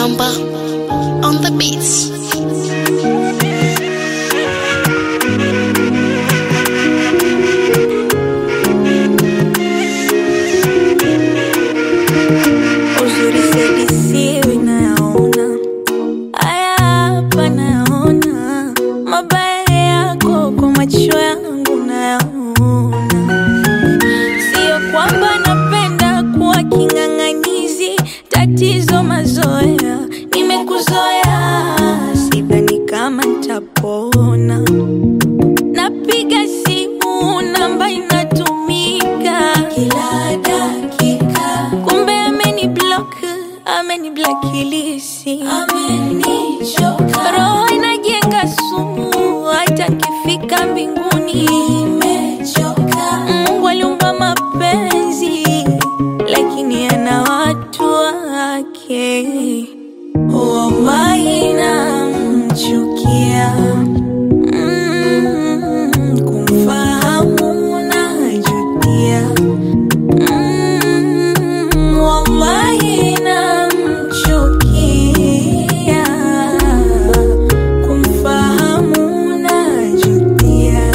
Mamba on the beats. Uzuri siadisiwi nayaona, haya hapa nayaona, mabaya yako kwa macho yangu nayaona. Sio kwamba napenda kuwa king'ang'anizi, tatizo mazoea, nimekuzoea, sidhani kama nitapona. Napiga simu namba inatumika kila dakika, kumbe ameni block, ameni blacklist, amenichoka. Roho inajenga sumu, hata nikifika mbinguni imechoka. Mungu aliumba mapenzi, lakini ana watu wake. Wallahi namchukia Mm, kumfahamu najutia. Mm, wallahi namchukia. Kumfahamu najutia.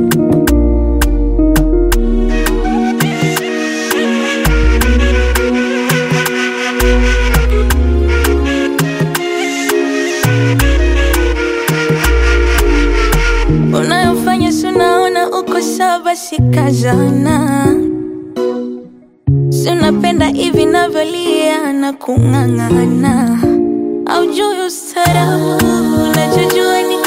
unayofanya sunaona uko sawa, sikazana sinapenda hivi navyolia na kung'ang'ana, aujui ustarabu, unachojua ni